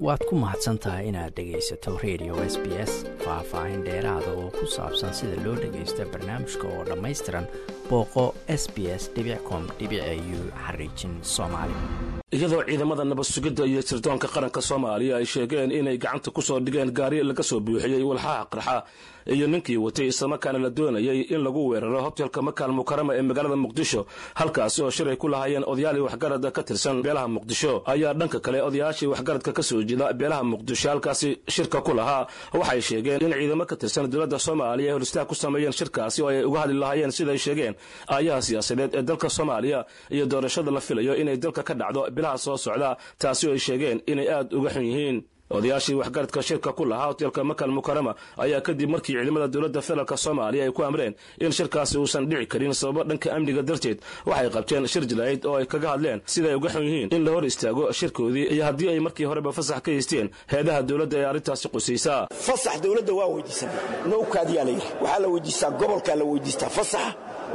waad ku mahadsan tahay inaad dhegaysato radio s b s faah-faahin dheeraada oo ku saabsan sida loo dhagaysto barnaamijka oo dhammaystiran booqo s b s com u xariijin soomaali iyadoo ciidamada nabad sugidda iyo sirdoonka qaranka soomaaliya ay sheegeen inay gacanta ku soo dhigeen gaari laga soo buuxiyey walxaha qarxa iyo ninkii watay islamarkaana la doonayay in lagu weeraro hotelka makaal mukarama ee magaalada muqdisho halkaasi oo shir ay ku lahaayeen odayaali waxgarada ka tirsan beelaha muqdisho ayaa dhanka kale odayaashii waxgaradka ka soo jeeda beelaha muqdisho halkaasi shirka ku lahaa waxay sheegeen in ciidamo ka tirsan dowladda soomaaliya ay holistaag ku sameeyeen shirkaasi oo ay uga hadli lahaayeen siday sheegeen aayaha siyaasadeed ee dalka soomaaliya iyo doorashada la filayo inay dalka ka dhacdo bilaha soo socda taasi oo ay sheegeen inay aad uga xun yihiin odayaashii waxgaradka shirka ku lahaa hotelka makal mukarama ayaa kadib markii ciidamada dowladda federaalk soomaaliya ay ku amreen in shirkaasi uusan dhici karin sababo dhanka amniga darteed waxay qabteen shir jilaayd oo ay kaga hadleen siday uga xun yihiin in la hor istaago shirkoodii iyo haddii ay markii horeba fasax ka haysteen heedaha dowladda ee arrintaasi qusaysaa fasax dowladda waa weydiisanay nowkaadiyaa la yidhi waxaa la weydiistaa gobolkaa la weydiistaa fasaxa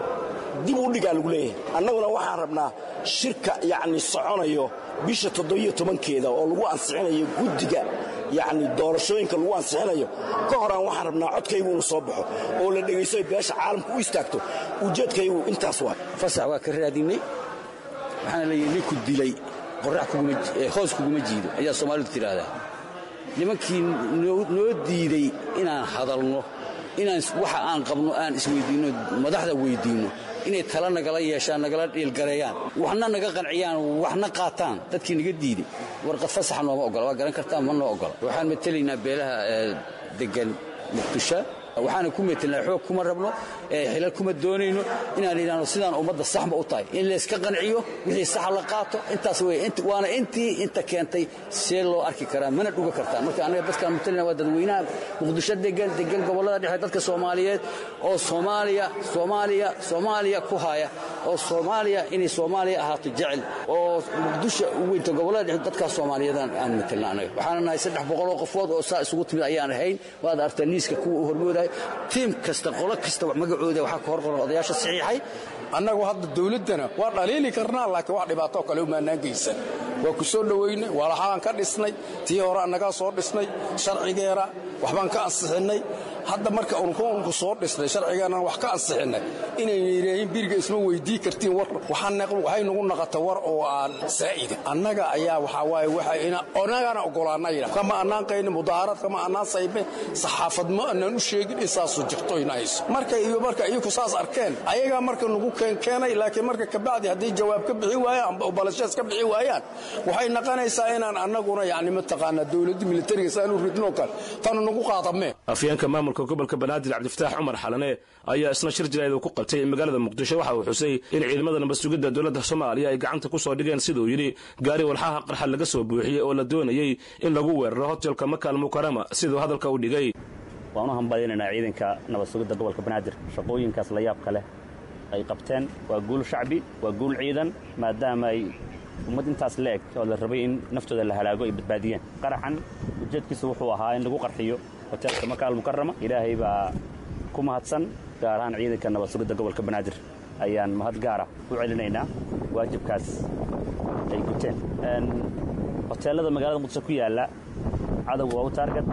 dib u dhigaa lagu leeyahay annaguna waxaan rabnaa shirka yacni soconayo bisha toddobiyo tobankeeda oo lagu ansixinayo guddiga yacni doorashooyinka lagu ansixinayo ka horaan waxaan rabnaa codkaygu inuu soo baxo oo la dhegaysto beesha caalamka u istaagto ujeedkaygu intaas waa fasax waa ka raadinay waxaana layidhi ninku dilay qorax hoos kuguma jiido ayaa soomaalidu tidhaahdaa nimankii noo diiday inaan hadalno inaan waxa aan qabno aan isweyddiinno madaxda weyddiinno inay tala nagala yeeshaan nagala dhiilgareeyaan waxna naga qanciyaan waxna qaataan dadkii naga diiday warqad fasaxa nooma ogola waa garan kartaan ma noo ogola waxaan matelaynaa beelaha deggan muqdisho waxaana ku metelnaa xoog kuma rabno xilal kuma doonayno inaan idhaahno sidaan ummadda saxba u tahay in layska qanciyo wixii saxa la qaato intaas wey waana intii inta keentay see loo arki karaa mana dhuga kartaan marka annaga dadkaan matelina waa dadweynaha muqdisho degan degan gobollada dhexe dadka soomaaliyeed oo soomaaliya soomaaliya soomaaliya ku haya oo soomaaliya inay soomaaliya ahaato jecel oo muqdisho u weynta gobollada dhexe dadkaas soomaaliyeedaan aan matelna annaga waxaana nahay saddex boqoloo qofood oo saa isugu timid ayaan ahayn waad artaa liiska kuwa u hormoodaya tiim kasta qolo kasta magacooda waxaa ka horqoran odayaasha saxiixay annagu hadda dawladdana waa dhaliili karnaa laakiin wax dhibaatoo kale umaanaan geysan waa ku soo dhowaynay walaxaan ka dhisnay tii hore annagaa soo dhisnay sharcigeena waxbaan ka ansixinnay hadda marka unku soo dhisnay sharcigeennan wax ka ansixinnay inayna yidhaahiin biriga isma weydii kartiin war waxay nagu naqata war oo aan saa'ida annaga ayaa waxaa waaye annagana ogolaanna yidha kama annaan qaynin mudaaharaad kama annaan saybe saxaafad ma annaan u sheegin in saasuu jirto ina hayso marka iyo marka iyaku saas arkeen ayagaa marka nagu keenkeenay laakiin marka kabacdi hadday jawaab ka bixi waayaan balashaas ka bixi waayaan waxay naqanaysaa inaan annaguna yacni mataqaanaa dowladda militariga saanu ridnoo kale tanu nagu qaadamee afyeenka maamulka gobolka banaadir cabdifataax cumar xalane ayaa isna shir jilaayd ku qabtay magaalada muqdisho waxa uu xusay in ciidamada nabad sugidda dowladda soomaaliya ay gacanta ku soo dhigeen siduu yidhi gaari walxaha qarxa laga soo buuxiyey oo la doonayey in lagu weeraro hotelka makaal mukarama siduu hadalka u dhigay waan u hambalyanaynaa ciidanka nabad sugidda gobolka banaadir shaqooyinkaas la yaabka leh ay qabteen waa guul shacbi waa guul ciidan maadaama ay ummad intaas la-eg oo la rabay in naftooda la halaago ay badbaadiyeen qaraxan ujeedkiisu wuxuu ahaa in lagu qarxiyo hoteelka makaal mukarama ilaahay baa ku mahadsan gaar ahaan ciidanka nabad sugidda gobolka banaadir ayaan mahad gaara u celinaynaa waajibkaas ay guteen hoteellada magaalada muqdisho ku yaalla cadowga waa u taargad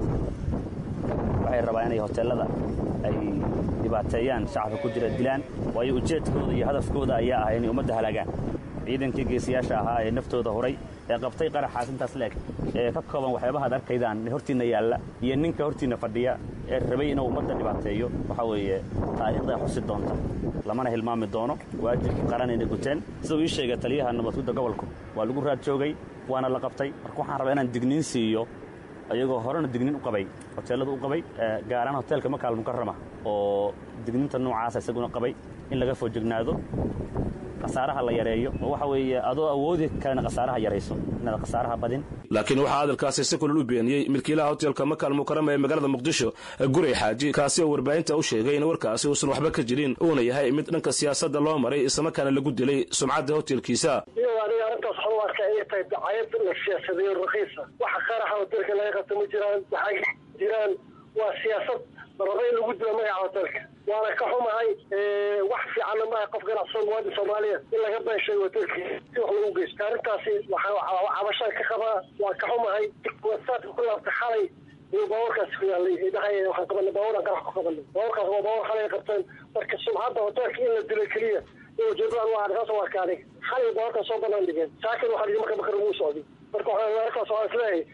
waxay rabaa inay hoteellada ay dhibaateeyaan shacabka ku jira dilaan waayo ujeedkooda iyo hadafkooda ayaa ahay inay ummadda halaagaan ciidankii geesiyaasha ahaa ee naftooda huray ee qabtay qaraxaas intaas leeg ee ka kooban waxyaabahaad arkaydaan hortiinna yaalla iyo ninka hortiinna fadhiya ee rabay inuu ummadda dhibaateeyo waxaa weeye taariikhdaa xusi doonta lamana hilmaami doono waajibkii qaranayna guteen siduu ii sheegay taliyaha nabadsugidda gobolku waa lagu raad joogay waana la qabtay marka waxaan rabaa inaan digniin siiyo ayagoo horena digniin u qabay hoteellada u qabay gaaraan hoteelka makaal mukarama oo digniinta noocaasa isaguna qabay in laga foojignaado khasaaraha la yareeyo oo waxa weeye adoo awoodi kalena khasaaraha yarayso inaad khasaaraha badin laakiin waxaa hadalkaasi si kulal u beeniyey milkiilaha hotelka makaal mukarama ee magaalada muqdisho guray xaaji kaasi oo warbaahinta u sheegay in warkaasi uusan waxba ka jirin uuna yahay mid dhanka siyaasadda loo maray islamarkaana lagu dilay sumcadda hotelkiisa aniga arrintaas waxaan u arkaa inay tahay dacayad la siyaasadeeyo rakiisa waxa qaraxa hotelka laga qabta ma jiraan waxaa jiraan waa siyaasad la raba in lagu dilo magaca hotelka waana ka xumahay wax fiicanna maaha qof ganacsan muwaadin soomaaliya in laga beeshay wadankiisa si wax lagu geysto arrintaasi waxaa cabashaan ka qabaa waa ka xumahay wasaadka ku laabta xalay iyo baawarkaasi ku yaalay dhahay waxaan qabanay baawaran qarax ku qabanay baawarkaas waa baawar xalay qabteen marka subxadda hoteelka in la dilay keliya iyo ujeedadaan waa saas waa kaaday xalay baawarkaas soo banaan dhigeen saakin waxaa dhigi marka bakar ugu socday marka waxaa arkaas waxaan isleeyahay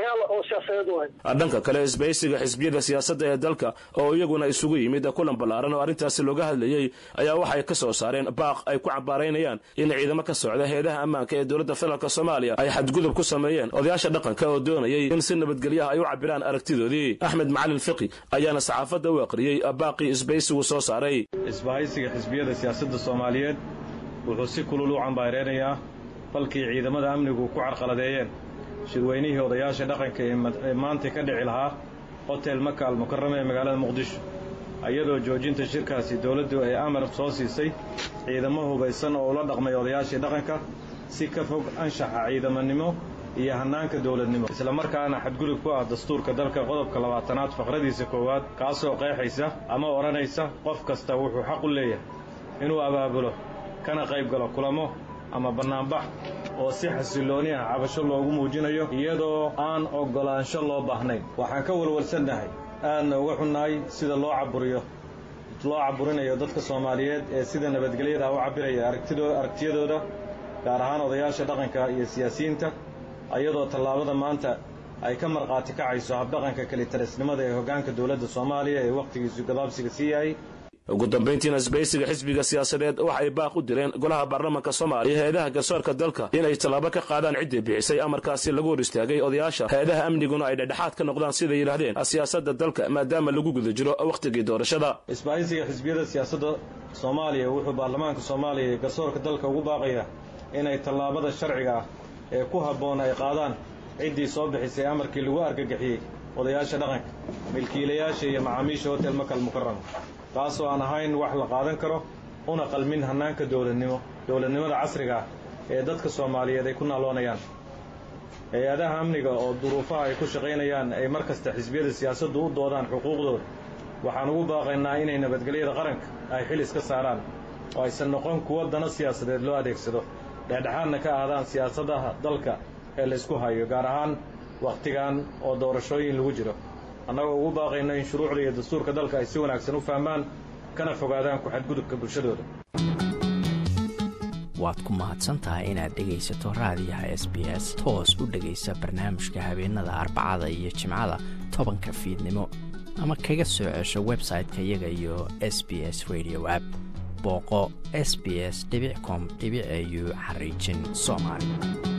dhanka kale isbaysiga xisbiyada siyaasadda ee dalka oo iyaguna isugu yimid kulan ballaaran oo arrintaasi looga hadlayey ayaa waxay ka soo saareen baaq ay ku cambaaraynayaan in ciidamo ka socda heedaha ammaanka ee dowladda federaalk soomaaliya ay xadgudub ku sameeyeen odayaasha dhaqanka oo doonayay in si nabadgelyaha ay u cabiraan aragtidoodii axmed macalin fiqi ayaana saxaafadda u aqriyey baaqii isbaysigu soo saaray isbahaysiga xisbiyada siyaasadda soomaaliyeed wuxuu si kulul u cambaareynayaa falkii ciidamada amnigu ku carqaladeeyeen shirweynihii odayaasha dhaqanka ee maanta ka dhici lahaa hotel maka almukarama ee magaalada muqdisho iyadoo joojinta shirkaasi dowladdu ay amar soo siisay ciidamo hubaysan oo ula dhaqmay odayaashii dhaqanka si ka fog anshaxa ciidamanimo iyo hannaanka dowladnimo islamarkaana xadgudub ku ah dastuurka dalka qodobka labaatanaad faqradiisa koowaad kaasoo qeexaysa ama odhanaysa qof kasta wuxuu xaq u leeyahay inuu abaabulo kana qayb galo kulamo ama bannaanbax oo si xasillooni ah cabasho loogu muujinayo iyadoo aan oggolaansho loo baahnayn waxaan ka walwalsannahay aadna uga xunnahay sida loo caburiyo loo caburinayo dadka soomaaliyeed ee sida nabadgelyada u cabbiraya aragtiyadooda gaar ahaan odayaasha dhaqanka iyo siyaasiyiinta iyadoo tallaabada maanta ay ka markhaati kacayso habdhaqanka kelitarisnimada ee hoggaanka dowladda soomaaliya ee wakhtigiisu gabaabsiga sii yahay ugu dambayntiina isbaysiga xisbiga siyaasadeed waxa ay baaq u direen golaha baarlamaanka soomaaliya hay-adaha garsoorka dalka inay tallaabo ka qaadaan ciddii bixisay amarkaasi lagu hor istaagay odayaasha hay-adaha amniguna ay dhexdhexaad ka noqdaan siday yidhaahdeen siyaasadda dalka maadaama lagu guda jiro wakhtigii doorashada isbahaysiga xisbiyada siyaasadda soomaaliya wuxuu baarlamaanka soomaaliya iyo garsoorka dalka ugu baaqayaa inay tallaabada sharciga ah ee ku habboon ay qaadaan ciddii soo bixisay amarkii lagu argagixiyey odayaasha dhaqanka milkiilayaasha iyo macaamiisha hotel makal mukarama kaasoo aan ahayn wax la qaadan karo una qalmin hannaanka dowladnimo dowladnimada casriga ah ee dadka soomaaliyeed ay ku naaloonayaan hay-adaha amniga oo duruufaha ay ku shaqaynayaan ay mar kasta xisbiyada siyaasaddu u doodaan xuquuqdooda waxaan ugu baaqaynaa inay nabadgelyada qaranka ay xil iska saaraan oo aysan noqon kuwo dana siyaasadeed loo adeegsado dhexdhexaadna ka ahdaan siyaasadaha dalka ee laysku hayo gaar ahaan wakhtigan oo doorashooyin lagu jiro annagoo ugu baaqayno in shuruucda iyo dastuurka dalka ay si wanaagsan u fahmaan kana fogaadaan ku-xadgudubka bulshadooda waad ku mahadsan tahay inaad dhegaysato raadiyaha s b s toos u dhegaysa barnaamijka habeenada arbacada iyo jimcada tobanka fiidnimo ama kaga soo cesho website-ka iyaga iyo s b s radio app booqo s b s com au xariijin soomaali